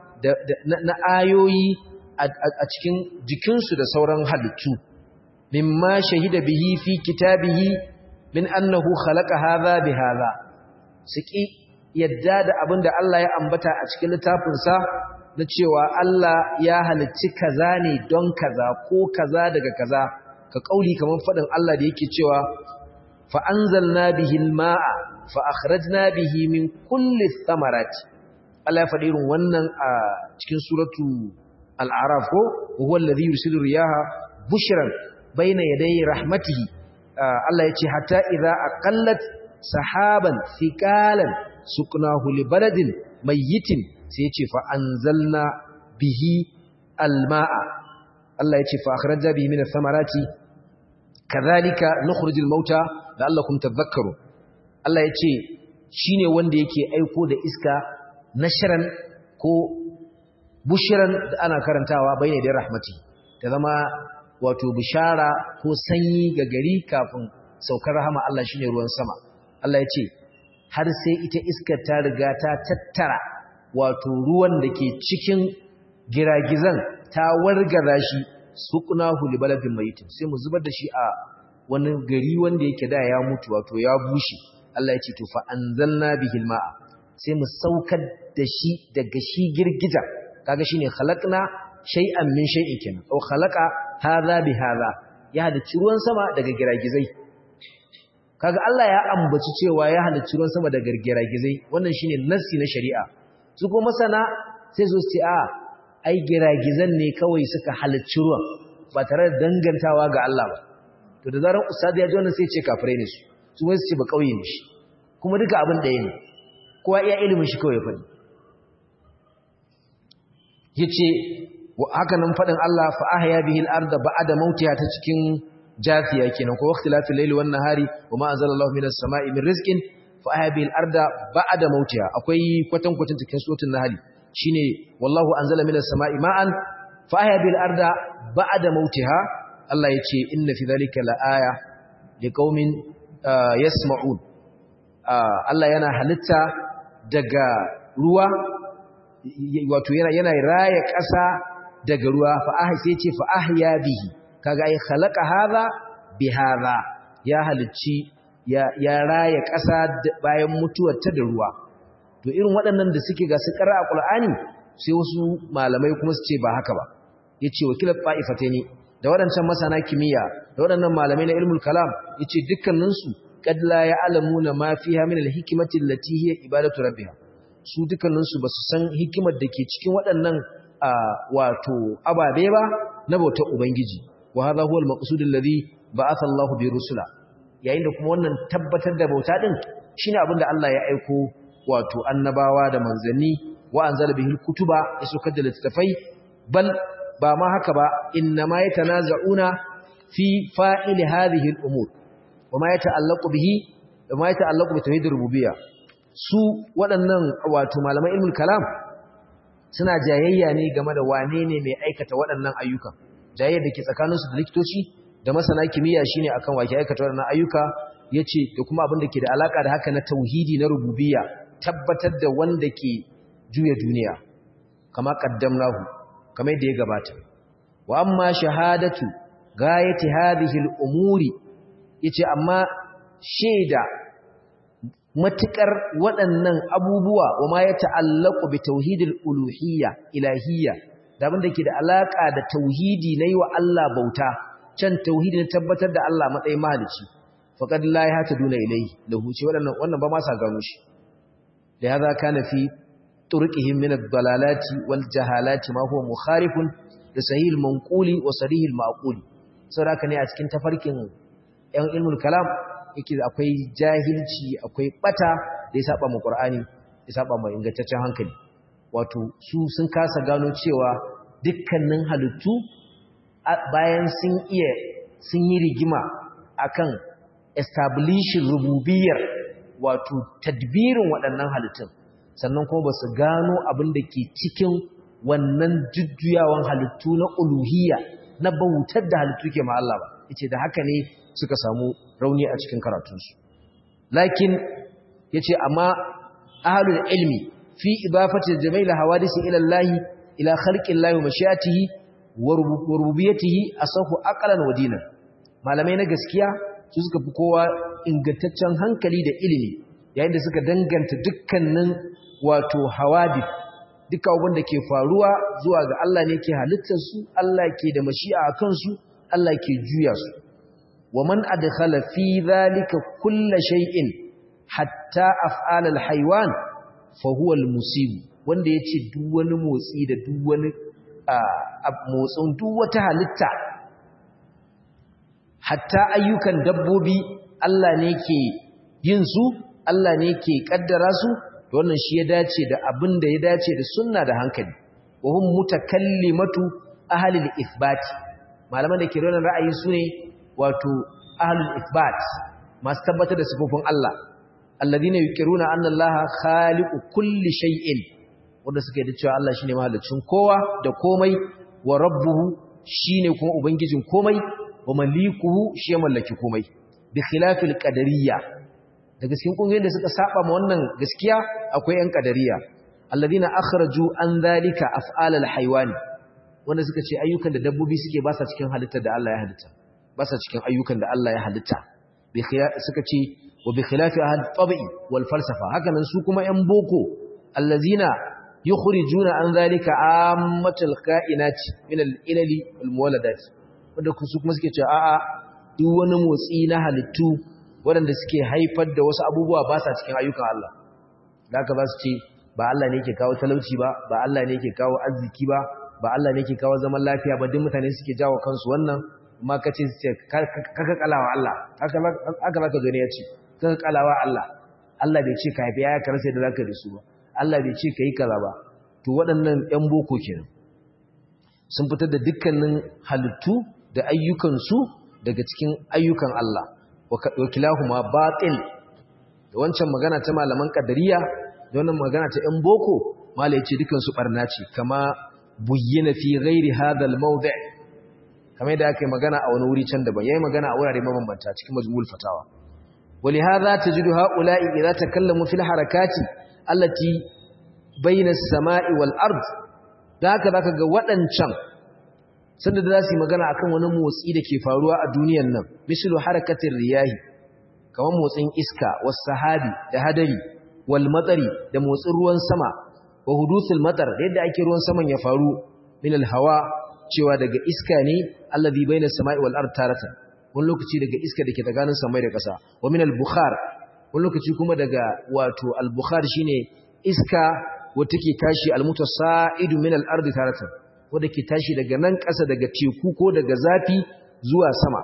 na ayoyi a cikin jikinsu da sauran halittu mimma shahida bihi fi kitabihi min annahu khalaqa hadha bi hadha suki yadda da abinda Allah ya ambata a cikin littafinsa na cewa Allah ya halicci kaza ne don kaza ko kaza daga kaza ka kauli kaman fadin Allah da yake cewa fa anzalna bihi al-ma'a fa akhrajna bihi min kulli thamarati Allah ya faɗi irin wannan a cikin suratu al-a'raf ko huwa alladhi yursilu riyaha bushran bayna yaday rahmatihi Allah yace hatta idza aqallat sahaban thiqalan suknahu li baladin mayyitin sai yace fa anzalna bihi al-ma'a Allah yace fa akhrajna bihi min ath-thamarati kadhalika nukhrijul mauta la'allakum tadhakkarun Allah ya ce shi ne wanda yake aiko da iska nashiran ko bushiran da ana karantawa bai da rahmati ta zama wato bishara ko sanyi ga gari kafin saukar rahama Allah shi ne ruwan sama Allah ya ce har sai ita iskar ta riga ta tattara wato ruwan da ke cikin giragizan ta wargaza shi suqnahu li baladin mayitin sai mu zubar da shi a wani gari wanda yake da ya mutu wato ya bushe Allah ya ce to fa anzalna bihi almaa sai mu saukar da shi daga shi girgija kaga shine khalaqna shay'an min shay'in kenan aw khalaqa hadha bi hadha ya halicci ruwan sama daga giragizai kaga Allah ya ambaci cewa ya halicci ruwan sama daga giragizai wannan shine nassi na shari'a su kuma masana sai su ce a ai giragizan ne kawai suka halicci ruwan ba tare da dangantawa ga Allah ba to da zaran ustadi ya ji wannan sai ce kafirai ne su su wai su ce ba kauye ne shi kuma duka abin ɗaya ne kowa iya ilimin shi kawai faɗi yace haka nan faɗin Allah fa ahya bihi al-ardha ba'da mautiha ta cikin jafiya kenan ko waqtilafil layli wan nahari wa ma anzalallahu minas sama'i min rizqin fa ahya bihi al-ardha ba'da mautiha akwai kwatan kwatan cikin suratul nahl shine wallahu anzala minas sama'i ma'an fa ahya bihi al-ardha ba'da mautiha Allah yace inna fi dhalika la'aya liqaumin yasma'un Allah yana halitta daga ruwa wato yana yana raya ƙasa daga ruwa fa ah sai ce fa ahya bihi kaga ai khalaqa hadha bi hadha ya halicci ya ya raya ƙasa bayan mutuwar ta da ruwa to irin waɗannan da suke ga su ƙara a Qur'ani sai wasu malamai kuma su ce ba haka ba yace wakilat ta'ifataini da waɗancan masana kimiyya da waɗannan malamai na ilmul kalam yace dukkaninsu qad la ya'lamuna ma fiha min al-hikmati allati hiya ibadatu rabbiha su dukkaninsu basu san hikimar da ke cikin waɗannan wato ababe ba na bautar ubangiji wa hadha huwa al-maqsud alladhi ba'atha Allah bi rusula yayin da kuma wannan tabbatar da bauta din shine abin da Allah ya aiko wato annabawa da manzanni wa anzala bihi al-kutuba ya saukar da littafai bal ba ma haka ba inna ma yatanaza'una fi fa'il hadhihi al-umur wa ma yata'allaqu bihi wa ma yata'allaqu bi tauhid rububiyya su waɗannan wato malaman ilmul kalam suna jayayya ne game da wane ne mai aikata waɗannan ayyuka jayayyar da ke tsakaninsu da likitoci da masana kimiyya shine akan wake aikata waɗannan ayyuka yace da kuma abin da ke da alaka da haka na tauhidi na rububiyya tabbatar da wanda ke juya duniya kama qaddamnahu kamar da ya gabata wa amma shahadatu gayati hadhihi al-umuri yace amma shaida matukar waɗannan abubuwa wa ma ya ta'allaqu bi tauhidil uluhiyya ilahiyya da abin da ke da alaka da tauhidi na yi wa Allah bauta can tauhidi na tabbatar da Allah matsayin mahalici faqad la yahtaduna ilayhi lahu ce waɗannan wannan ba ma sa gano shi da ya za kana fi turqihim min ad-dalalati wal jahalati ma huwa mukharifun da sahih manquli wa sarih al-maquli saboda ne a cikin tafarkin yan ilmul kalam yake akwai jahilci akwai bata da ya saba mu Qur'ani ya saba mu ingantaccen hankali wato su sun kasa gano cewa dukkanin halittu bayan sun iya sun yi rigima akan establishing rububiyar wato tadbirin waɗannan halittun sannan kuma basu gano abin da ke cikin wannan jujjuyawan halittu na uluhiyya na bautar da halittu ke ma Allah ba yace da haka ne suka samu rauni a cikin karatunsu lakin yace amma ahlul ilmi fi idafati jami'il hawadisi ila Allah ila khalqi Allah wa mashiatihi wa rububiyyatihi asahu aqlan wa dinan malamai na gaskiya su suka fi kowa ingantaccen hankali da ilimi yayin da suka danganta dukkanin wato hawadith duka abin da ke faruwa zuwa ga Allah ne ke halittar su Allah ke da mashi'a a kansu Allah ke juya su ومن أدخل في ذلك كل شيء حتى أفعال الحيوان فهو المصيب wanda ya ce duk wani motsi da duk wani motsin duk wata halitta hatta ayyukan dabbobi Allah ne ke yin su Allah ne ke kaddara su da wannan shi ya dace da abin da ya dace da sunna da hankali wa hum mutakallimatu ahli al-ithbat malaman da ke rona ra'ayi su ne wato ahlul ithbat masu tabbatar da sifofin Allah alladhina yuqiruna anna Allah khaliqu kulli shay'in wanda suka yi cewa Allah shine mahalicin kowa da komai wa rabbuhu shine kuma ubangijin komai wa malikuhu shi ya mallaki komai bi khilafil qadariyya daga cikin kungiyoyin da suka saba ma wannan gaskiya akwai yan qadariyya alladhina akhraju an dhalika af'al al-haywani wanda suka ce ayyukan da dabbobi suke ba sa cikin halittar da Allah ya halitta ba sa cikin ayyukan da Allah ya halitta suka ce wa bi khilafi ahad tabi'i wal falsafa haka nan su kuma yan boko allazina yukhrijuna an zalika ammatul ka'inati min al-ilali wal muwalladat wanda su kuma suke cewa a'a duk wani motsi na halittu waɗanda suke haifar da wasu abubuwa ba sa cikin ayyukan Allah da haka za su ce ba Allah ne yake kawo talauci ba ba Allah ne yake kawo arziki ba ba Allah ne yake kawo zaman lafiya ba duk mutane suke jawo kansu wannan amma ka ce kaka kalawa Allah haka za ka gani ya ce kaka kalawa Allah Allah bai ce ka haifi ya karasa da za ka da su ba Allah bai ce ka yi kaza ba to waɗannan ‘yan boko kenan sun fitar da dukkanin halittu da ayyukansu daga cikin ayyukan Allah wakilahu ma batil da wancan magana ta malaman kadariya da wannan magana ta ‘yan boko mala ya ce dukansu ɓarna ce kama buyyana fi ghairi hadal mawdi' kamar da aka yi magana a wani wuri can daban yayi magana a wurare mabambanta cikin majmu'ul fatawa ولهذا تجد هؤلاء إذا تكلموا في الحركات التي بين السماء والأرض ذاك ذاك waɗancan sanda da zasu magana akan wani motsi da ke faruwa a duniyar nan misalu harakatir riyahi kamar motsin iska was sahabi da hadari wal matsari da motsin ruwan sama wa huduthul matar yadda ake ruwan saman ya faru min al hawa cewa daga iska ne allazi baina samai wal ard taratan wani lokaci daga iska dake tsakanin samai da ƙasa wa min al bukhar wani lokaci kuma daga wato al bukhar shine iska wata ke tashi al mutasa'idu min al ard taratan wanda ke tashi daga nan ƙasa daga teku ko daga zafi zuwa sama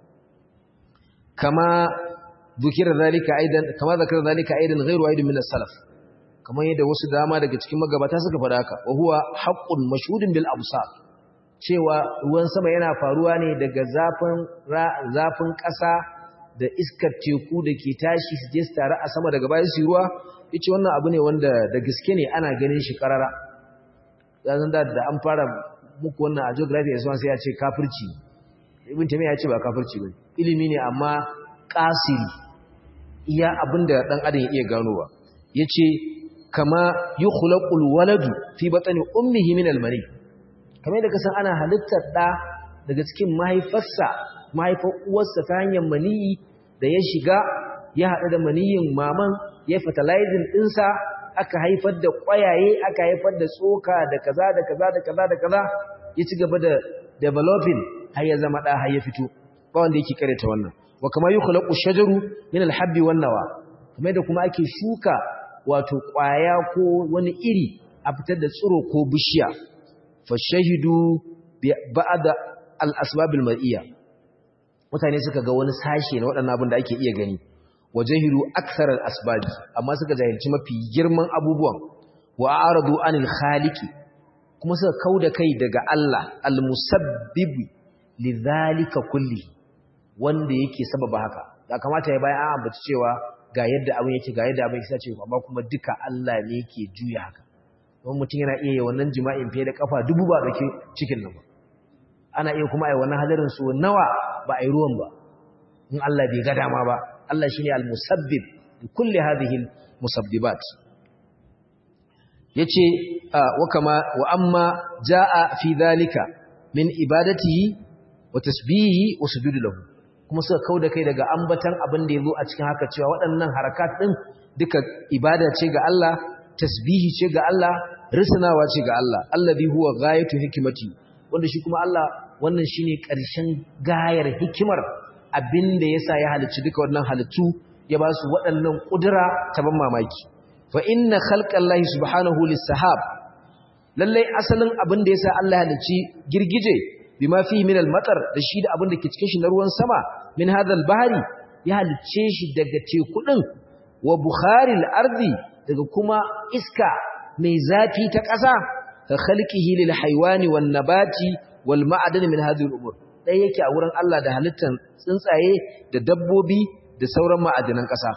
kama ذكر ذلك ايضا كما ذكر ذلك ايضا غير واحد من السلف kamar yadda wasu dama daga cikin magabata suka faɗa haka wa huwa haqqun mashhudun bil absar cewa ruwan sama yana faruwa ne daga zafin zafin ƙasa da iskar teku da ke tashi su je su tare a sama daga bayan su ruwa yace wannan abu ne wanda da gaske ne ana ganin shi karara dan da da an fara muku wannan a geography sai ya ce kafirci ibn tamiya ya ce ba kafirci bane ilimi ne amma kasiri iya abinda dan adam ya iya ganowa yace kama yukhlaqul waladu fi batni ummihi min almani kamar da kasan ana halittar da daga cikin mahaifarsa mahaifar uwarsa ta hanyar maniyi da ya shiga ya haɗu da maniyin maman ya fertilizing ɗinsa aka haifar da ƙwayaye aka haifar da tsoka da kaza da kaza da kaza da kaza ya ci gaba da developing har ya zama ɗa har ya fito ba wanda yake karanta wannan wa kama yukhlaqu shajaru min al-habbi wan nawa kamar da kuma ake shuka wato ƙwaya ko wani iri a fitar da tsiro ko bishiya fashahidu ba'da al-asbab al-mar'iyya mutane suka ga wani sashe na waɗannan abin da ake iya gani wajahiru akthar al-asbab amma suka jahilci mafi girman abubuwan wa aradu anil khaliqi kuma suka kauda kai daga Allah al-musabbib lidhalika kulli wanda yake sababa haka da kamata ya bayan an ambaci cewa ga yadda abin yake ga yadda abin yake cewa amma kuma duka Allah ne yake juya haka don mutum yana iya wannan jima'in fiye da kafa dubu ba dake cikin nan ba ana iya kuma ai wannan hadarin su nawa ba ai ruwan ba in Allah bai ga dama ba Allah shine al-musabbib li kulli hadhihi al-musabbibat yace wa kama wa amma jaa fi dhalika min ibadatihi wa tasbihi wa sujudu lahu kuma suka kauda kai daga ambatan abin da yazo a cikin haka cewa waɗannan harakat din duka ibada ce ga Allah tasbihi ce ga Allah risnawa ce ga Allah allazi huwa ghayatu hikmati wanda shi kuma Allah wannan shine ƙarshen gayar hikimar abinda yasa ya halicci duka wannan halittu ya ba su waɗannan ƙudura ta ban mamaki fa inna khalqallahi subhanahu lis-sahab lalle asalin abinda yasa Allah ya halicci girgije bima fi min al-matar da shi da abinda ke cikin shi na ruwan sama min hadal bahri ya halicce shi daga teku din wa bukharil ardi daga kuma iska mai zafi ta ƙasa ka khalqihi lil haywani wan nabati wal ma'adan min hadhihi al-umur dai yake a wurin Allah da halittan tsuntsaye da dabbobi da sauran ma'adanan ƙasa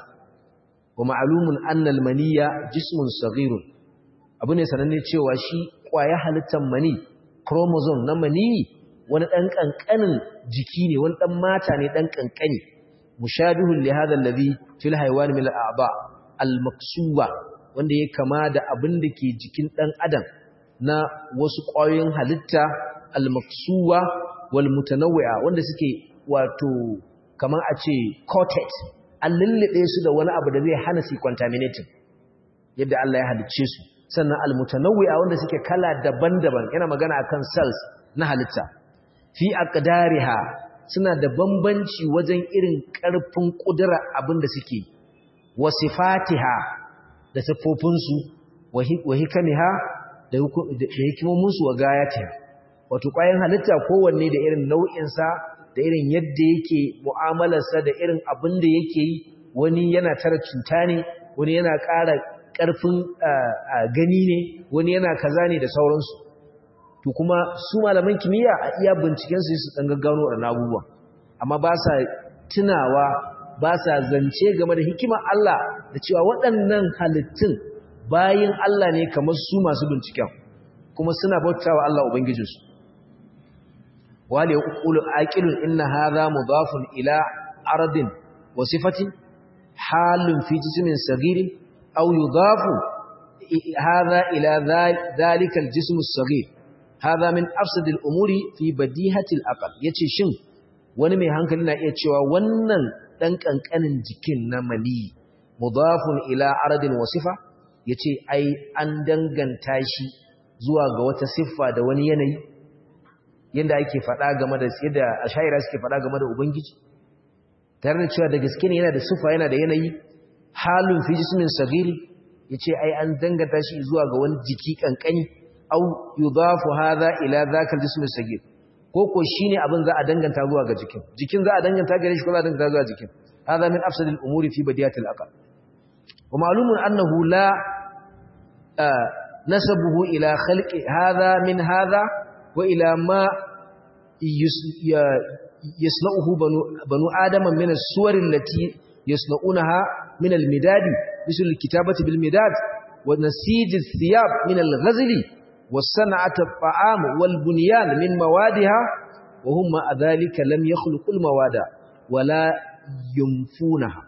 wa ma'lumun anna al-maniyya jismun saghirun abu ne sananne cewa shi kwaya halittan mani chromosome na mani wani dan kankanin jiki ne wani dan mata ne dan kankani mushabihun li hadha alladhi fil haywan min al-a'ba al-maksuba wanda ya kama da abin da ke jikin dan adam na wasu ƙwayoyin halitta al-maksuwa wal mutanawwi'a wanda suke wato kamar a ce coated an lullube su da wani abu da zai hana su contaminating yadda Allah ya halicce su sannan al-mutanawwi'a wanda suke kala daban-daban yana magana akan cells na halitta fi aqdariha suna da bambanci wajen irin ƙarfin ƙudura abin da suke wasifatiha da siffofinsu wa hikamiha da hikimominsu wa gayatiha wato ƙwayan halitta kowanne da irin nau'insa da irin yadda yake mu'amalarsa da irin abin da yake yi wani yana tara cuta ne wani yana ƙara ƙarfin gani ne wani yana kaza ne da sauransu to kuma su malaman kimiyya a iya bincikensu su ɗan gaggano da abubuwa amma ba sa tunawa ba sa zance game da hikimar Allah da cewa waɗannan halittun bayin Allah ne kamar su masu binciken kuma suna bautawa Allah ubangijinsu wale yaqulu aqilun inna hadha mudafun ila ardin wa sifatin halun fi jismin sagirin aw yudafu hadha ila dhalika al-jism as-saghir hadha min afsad al-umuri fi badihati al-aql yace shin wani mai hankali na iya cewa wannan dan kankanin jikin na mali mudafun ila aradin wa sifa yace ai an danganta shi zuwa ga wata siffa da wani yanayi yanda ake faɗa game da yadda ashaira suke faɗa game da ubangiji tare da cewa da gaske ne yana da siffa yana da yanayi halun fi jismin sagiri yace ai an danganta shi zuwa ga wani jiki kankani au yudafu hadha ila dhaka aljism sagir ko ko shine abin za a danganta zuwa ga jikin jikin za a danganta gare shi ko za a danganta zuwa jikin hadha min afsadil umuri fi badiyatil aqal wa ma'lumun annahu la nasabuhu ila khalqi hadha min hadha wa ila ma yasna'uhu banu banu adama min as-suwar allati yasna'unaha min al-midad مثل الكتابة بالمداد ونسيج الثياب من الغزل والصنعة الطعام والبنيان من موادها وهم مع ذلك لم يخلقوا المواد ولا ينفونها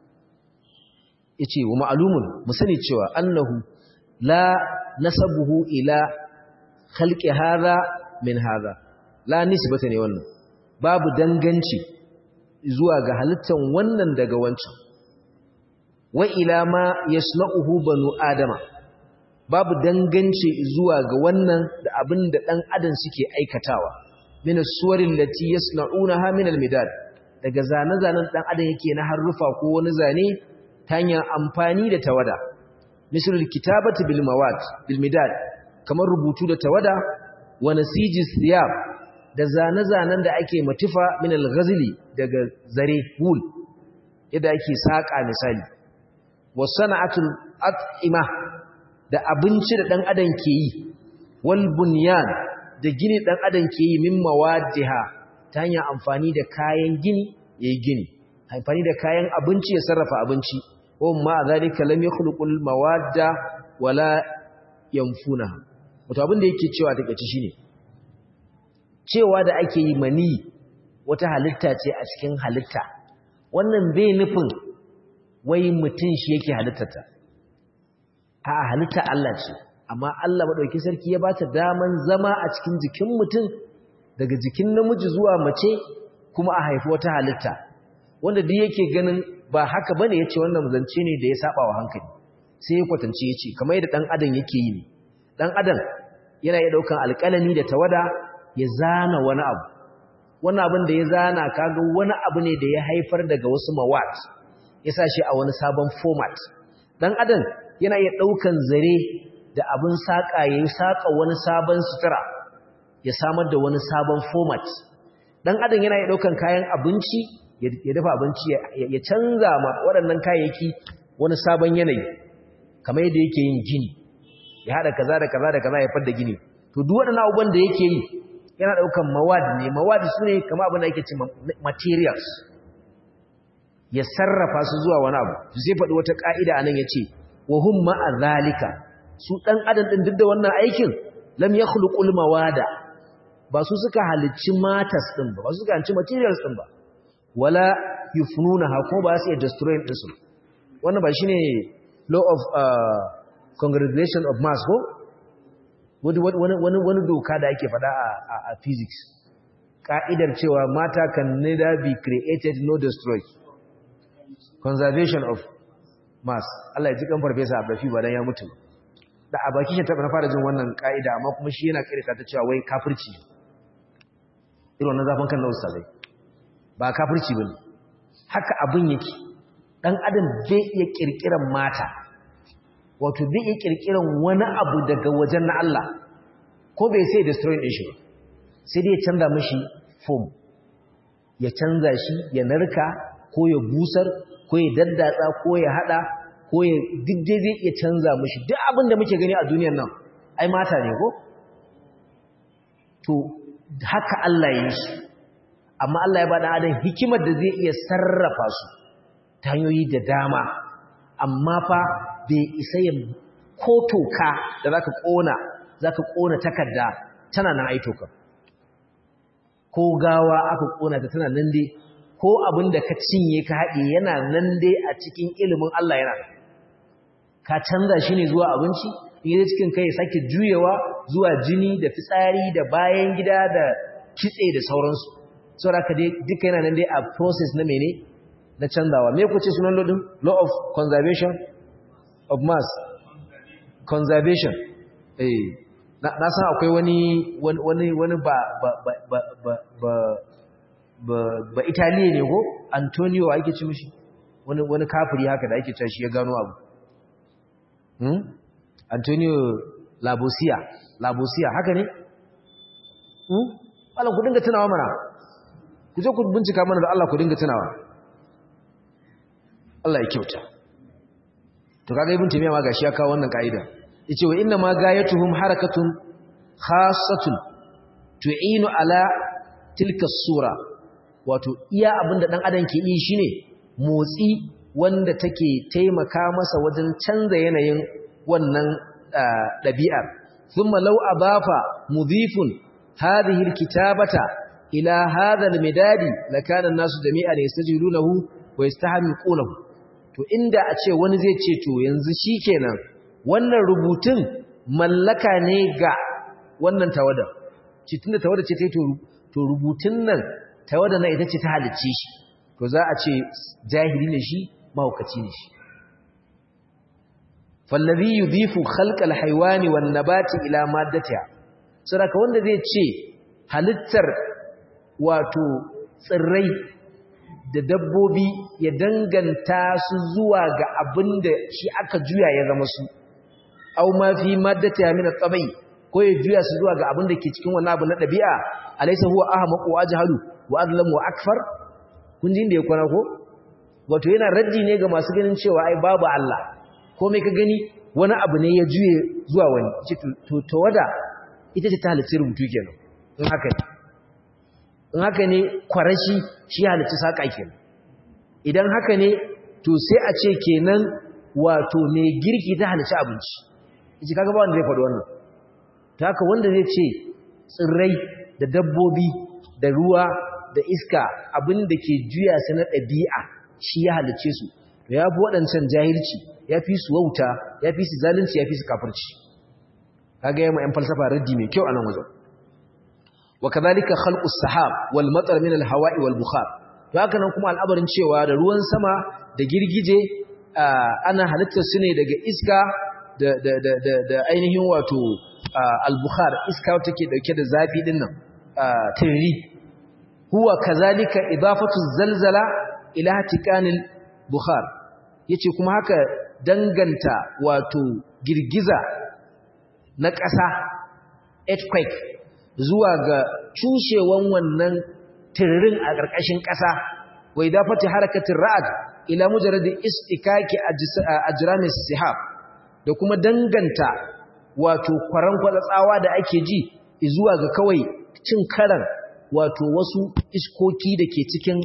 yace wa ma'lumun mu sani cewa annahu la nasabuhu ila khalqi hadha min hadha la nisbata ne wannan babu danganci zuwa ga halittan wannan daga wancan wa ila ma yasna'uhu banu adama babu danganci zuwa ga wannan da abin da dan adam suke aikatawa min as-suwarin lati yasna'unaha min al-midad daga zane-zanen dan adam yake na harufa ko wani zane ta hanyar amfani da tawada misal kitabati bil mawad bil midad kamar rubutu da tawada wa nasiji siyab da zane-zanen da ake matufa min al-ghazli daga zare wool yadda ake saka misali wa sana'atul at'ima da abinci da dan adam ke yi wal bunyan da gini dan adam ke yi min mawadiha ta hanyar amfani da kayan gini yayi gini amfani da kayan abinci ya sarrafa abinci wa ma zalika lam yakhluqul mawadda wala yanfunaha wato abin da yake cewa take ci shine cewa da ake yi mani wata halitta ce a cikin halitta wannan bai nufin wai mutum shi yake halittata a halitta Allah ce amma Allah madauki sarki ya bata daman zama a cikin jikin mutum daga jikin namiji zuwa mace kuma a haifi wata halitta wanda duk yake ganin ba haka bane yace wannan zance ne da ya saba wa hankali sai ya kwatance yace kamar yadda dan adam yake yi ne dan adam yana iya daukan alƙalami da tawada ya zana wani abu wani abin da ya zana kaga wani abu ne da ya haifar daga wasu mawat ya sa shi a wani sabon format dan adam yana iya daukan zare da abin saka yayin saka wani sabon sutura ya samar da wani sabon format dan adam yana iya daukan kayan abinci ya dafa abinci ya canza ma waɗannan kayayyaki wani sabon yanayi kamar yadda yake yin gini ya hada kaza da kaza da kaza ya fadda gini to duk waɗannan abubuwan da yake yi yana daukan mawad ne mawad sune kamar abin da yake ce materials ya sarrafa su zuwa wani abu zai faɗi wata ka'ida anan yace wa hum ma'a zalika su dan adam din duk da wannan aikin lam yakhluqul mawada ba su suka halicci matas din ba ba su suka halicci materials din ba wala yufnunaha ko ba su iya destroy din su wannan ba shine law of uh, congregation of mass ko wani wani wani doka da ake faɗa a a physics ka'idar cewa mata can neither be created nor destroyed conservation of mass Allah ya ji kan farfesa Abdafi ba dan ya mutu da a baki shi ta fara jin wannan ka'ida amma kuma shi yana kirka ta cewa wai kafirci irin wannan zafin kan na ustazai ba kafirci ba ne haka abin yake ɗan adam zai iya ƙirƙiran mata wato zai iya ƙirƙiran wani abu daga wajen na Allah ko bai sai destroy ɗin shi ba sai dai ya canza mashi form ya canza shi ya narka ko ya busar ko ya daddatsa ko ya haɗa ko ya duk dai zai iya canza mashi duk abin da muke gani a duniyar nan ai mata ne ko to haka Allah ya yi shi amma Allah ya bada adam hikimar da zai iya sarrafa su ta hanyoyi da dama amma fa bai isa ya ko toka da zaka kona zaka kona takarda tana nan ai toka ko gawa aka kona ta tana nan dai ko abin da ka cinye ka haɗe yana nan dai a cikin ilimin Allah yana ka canza shi ne zuwa abinci in yi cikin kai sake juyewa zuwa jini da fitsari da bayan gida da kitse da sauransu saboda ka dai duka yana nan dai a process na mene na canzawa me kuce sunan lodin law of conservation of mass conservation eh na san akwai wani wani wani ba ba ba ba ba ba ba italiya ne ko antonio ake ci mishi wani wani kafiri haka da ake cewa shi ya gano abu hmm antonio labosia labosia haka ne hmm Allah ku dinga tunawa mana ku je ku bincika mana da Allah ku dinga tunawa Allah ya kyauta to kaga ibn taymiya ma gashi ya kawo wannan kaida yace wa inna ma gayatuhum harakatun khassatun tu'inu ala tilka sura wato iya abinda dan adam ke yi shine motsi wanda take taimaka masa wajen canza yanayin wannan dabi'ar thumma law adafa mudhifun hadhihi alkitabata ila hadha almidadi lakana an-nasu jami'an yastajilunahu wa yastahmiqunahu to inda a ce wani zai ce to yanzu shikenan wannan rubutun mallaka ne ga wannan tawada ce tunda tawada ce ta to rubutun nan tawada na ita ce ta halicce shi to za a ce jahili ne shi mahaukaci ne shi fallazi yudhifu khalqal haywani wan nabati ila maddatiha saboda wanda zai ce halittar wato tsirrai da dabbobi ya danganta su zuwa ga abin da shi aka juya ya zama su au ma fi maddata min at-tabai ko ya juya su zuwa ga abin da ke cikin wannan abu na dabi'a alaysa huwa ahmaqu ajhalu wa adlamu wa akfar kun ji inda ya kwana ko wato yana raddi ne ga masu ganin cewa ai babu Allah ko mai ka gani wani abu ne ya juye zuwa wani ce to to wada ita ce ta halicci rubutu kenan in haka ne in haka ne kwarashi shi halicci saƙa kenan idan haka ne to sai a ce kenan wato mai girki ta halicci abinci yace kaga ba wanda zai faɗi wannan ta haka wanda zai ce tsirrai da dabbobi da ruwa da iska abin da ke juya su na ɗabi'a shi ya halicce su to ya fi waɗancan jahilci ya fi su wauta ya fi su zalunci ya fi su kafirci kaga yamma 'yan falsafa raddi mai kyau a nan wajen وكذلك خلق السحاب والمطر من الهواء والبخار to haka nan kuma al'abarin cewa da ruwan sama da girgije ana halittar su ne daga iska da da da da, da ainihin wato al-bukhar iska take dauke da zafi din nan tirri huwa kazalika idafatu zalzala ila tikanil bukhar yace kuma haka danganta wato girgiza na ƙasa earthquake zuwa ga cushewan wannan tirrin a ƙarƙashin ƙasa wai dafati harakatin ra'ad ila mujarrad istikaki ajramis sihab da kuma danganta wato kwaran tsawa da ake ji zuwa ga kawai cin karan wato wasu iskoki da ke cikin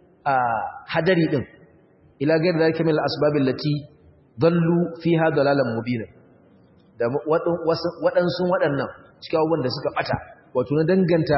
hadari din ila gairu da kamil asbabin lati dallu fiha dalalan mubina da waɗansu waɗannan cikin abubuwan da suka ɓata wato na danganta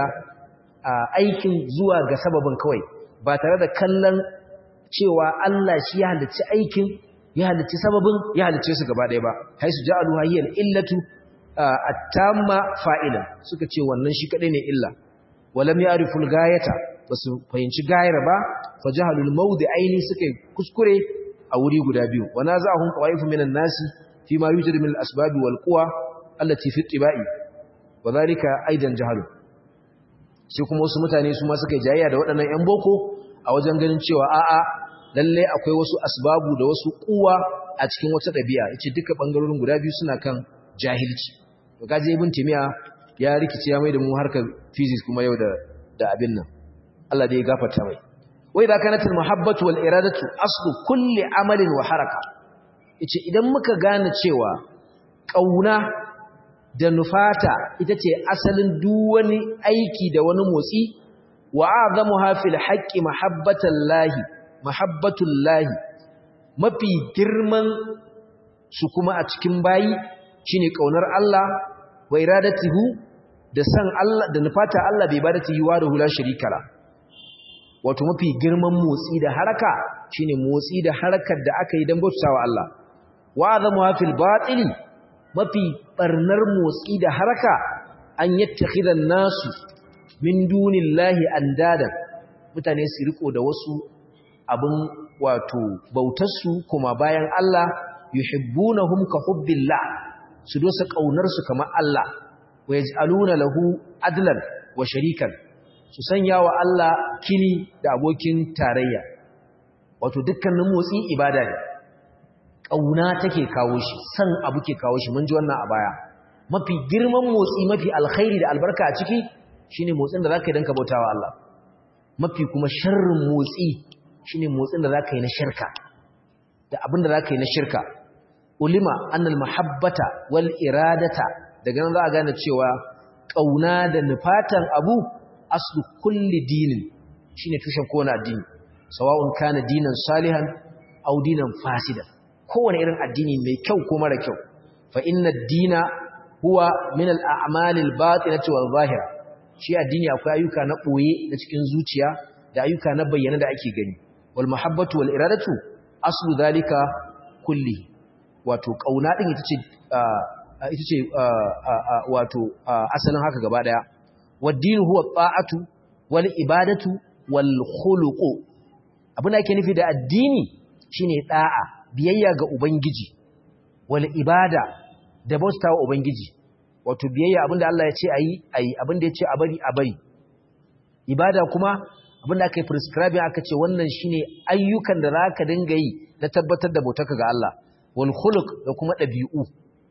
aikin zuwa ga sababin kawai ba tare da kallon cewa Allah shi ya halicci aikin ya halicci sababin ya halicce su gaba ɗaya ba haisu ja'alu hayyal illatu at-tamma fa'ilan suka ce wannan shi kadai ne illa walam ya'rifu al-gayata basu fahimci gayar ba fa jahalul mawdi'aini suka kuskure a wuri guda biyu wa naza'ahum qawaifu minan nasi fi ma yujadu min al-asbab wal quwa allati fi ittiba'i wa dhalika aidan jahalu sai kuma wasu mutane su ma suka jayayya da waɗannan ƴan boko a wajen ganin cewa a'a lalle akwai wasu asbabu da wasu kuwa a cikin wata ɗabi'a yace duka bangarorin guda biyu suna kan jahilci to kaje ibn timiya ya rikice ya mai da mu harkar physics kuma yau da da abin nan Allah dai ya gafarta mai wai da kanat al muhabbatu wal iradatu aslu kulli amalin wa haraka yace idan muka gane cewa kauna da nufata ita ce asalin duk wani aiki da wani motsi wa azamuha fil haqqi mahabbatallahi mahabbatullahi mafi girman su kuma a cikin bayi shine kaunar Allah wa iradatihu da san Allah da nufata Allah bai ibadati wa da hula sharika la wato mafi girman motsi da haraka shine motsi da harakar da aka yi don bautawa Allah wa azamu fil batili mafi barnar motsi da haraka an yattakhidan nasu min dunillahi andadan mutane su riko da wasu abin wato bautarsu kuma bayan Allah yuhibbunahum ka hubbillah su dosa kaunar su kamar Allah wa yaj'aluna lahu adlan wa sharikan su sanya wa Allah kini da abokin tarayya wato dukkanin motsi ibada ne kauna take kawo shi san abu ke kawo shi mun ji wannan a baya mafi girman motsi mafi alkhairi da albarka a ciki shine motsin da zaka yi dan ka bautawa Allah mafi kuma sharrin motsi shine motsin da zaka yi na shirka da abin da zaka yi na shirka ulima annal mahabbata wal iradata daga nan za a gane cewa kauna da nufatan abu aslu kulli dinin shine tushen kowane addini sawa'un kana dinan salihan aw dinan fasidan kowane irin addini mai kyau ko mara kyau fa inna ad-dina huwa min al-a'mal al-batinati wal-zahira shi addini akwai ayyuka na boye na cikin zuciya da ayyuka na bayyana da ake gani wal mahabbatu wal iradatu aslu zalika kulli wato kauna din ita ce ita ce wato asalin haka gaba daya wad-dinu huwa ta'atu wal ibadatu wal khuluqu abin da ake nufi da addini shine da'a biyayya ga ubangiji wal ibada da bautawa ubangiji wato biyayya abinda Allah ya ce ayi ayi abinda ya ce a bari a bari ibada kuma abinda aka yi prescribe aka ce wannan shine ayyukan da zaka dinga yi na tabbatar da bautarka ga Allah wal khuluq da kuma dabi'u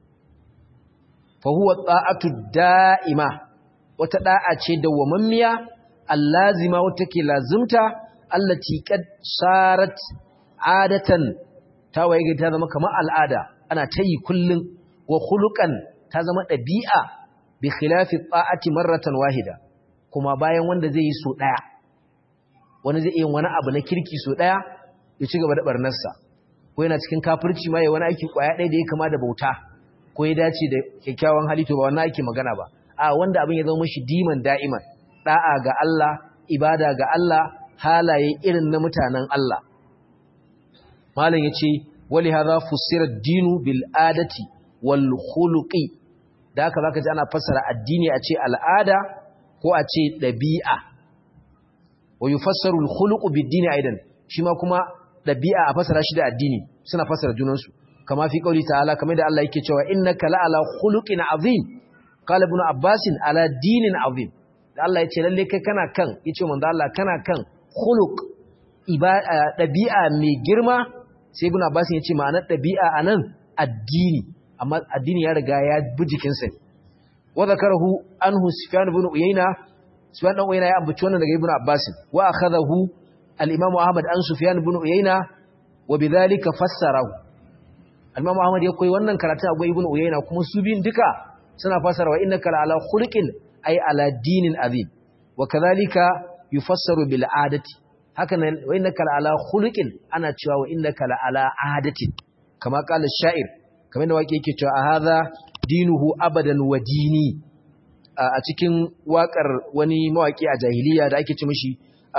fa huwa ta'atu da'ima wata da'a ce dawwamammiya allazima wata ke lazimta allati qad sarat adatan ta waye ta zama kamar al'ada ana tayi kullun wa khuluqan ta zama ɗabi'a bi khilafi ta'ati marratan wahida kuma bayan wanda zai yi so ɗaya wani zai yi wani abu na kirki so ɗaya ya ci gaba da barnarsa ko yana cikin kafirci ma ya wani aiki kwaya ɗaya da ya kama da bauta ko ya dace da kyakkyawan hali to ba wannan ake magana ba a wanda abin ya zama mashi diman da'iman da'a ga Allah ibada ga Allah halaye irin na mutanen Allah malam yace wali hadha fusira ad-dinu bil adati wal khuluqi da haka zaka ji ana fassara addini a ce al'ada ko a ce dabi'a wa yufassaru al khuluqu bid dini aidan shi ma kuma dabi'a a fassara shi da addini suna fassara junan su kama fi qauli ta'ala kamar da Allah yake cewa innaka la'ala khuluqin azim qala ibn abbas ala dinin azim da Allah yace lalle kai kana kan yace manzo Allah kana kan khuluq dabi'a mai girma sai ibn abbas yace ma'anar dabi'a anan addini amma addini ya riga ya bi jikinsa ne wa zakarahu anhu sufyan ibn uyayna sufyan dan uyayna ya ambaci wannan daga ibn abbas wa akhadahu al-imam ahmad an sufyan ibn uyayna wa bidhalika fassarahu al-imam ahmad ya koyi wannan karatu a ibn uyayna kuma su bin duka suna fassara wa innaka ala khuluqin ay ala dinin azim wa kadhalika yufassaru bil adati haka nan wa innaka ala khuluqin ana cewa wa innaka ala adatin kama qala sha'ir kamar da waƙe yake cewa a haza dinuhu abadan wa dini a cikin waƙar wani mawaƙi a jahiliya da ake ce mishi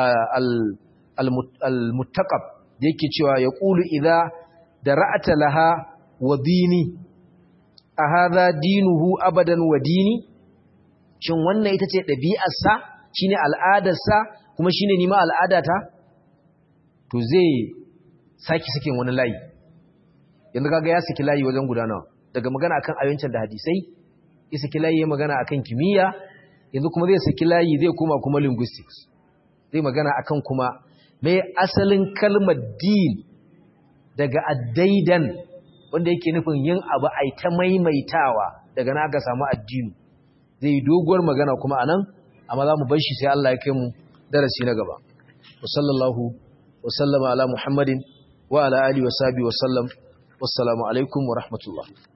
al-muttaqab da yake cewa ya ƙulu idza da ra'ata laha wa dini a haza dinuhu abadan wa dini shin wannan ita ce ɗabi'arsa shine al'adarsa kuma shine nima al'adata to zai saki sakin wani layi yanzu kaga ya saki layi wajen gudanawa daga magana akan ayyukan da hadisai ya saki layi ya magana akan kimiyya yanzu kuma zai saki layi zai koma kuma linguistics zai magana akan kuma mai asalin kalmar din daga addaidan wanda yake nufin yin abu ai ta maimaitawa daga na aka samu addini zai doguwar magana kuma anan amma za mu bar shi sai Allah ya kai mu darasi na gaba wa sallallahu wa sallama ala muhammadin wa ala alihi wa sahbihi wa sallam wassalamu alaikum wa rahmatullah